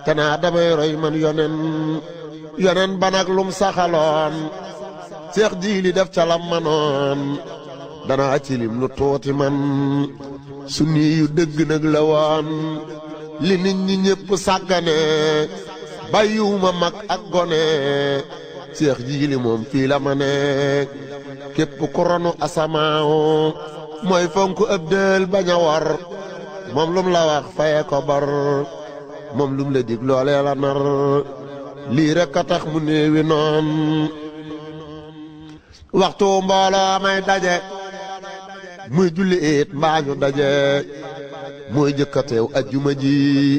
te naa damay roy man yonen yonen ba nag lum saxaloon seex jiili def ca lam manoon danaa ci lim lu tuuti man sunni yu dëgg nag la woon li nit ñi ñépp sàggane bàyyiwuma mag ak gone seex jiili moom fii la ma ne képp ku ronu asamaaw mooy fonk ëb dël bañ a war moom lum la wax faye ko bar moom lum la dig loolee la nar lii rek a tax mu néewi noon waxtu mbooloo may daje muy julli it mbaa ñu daje mooy jëkkateew ajjuma ji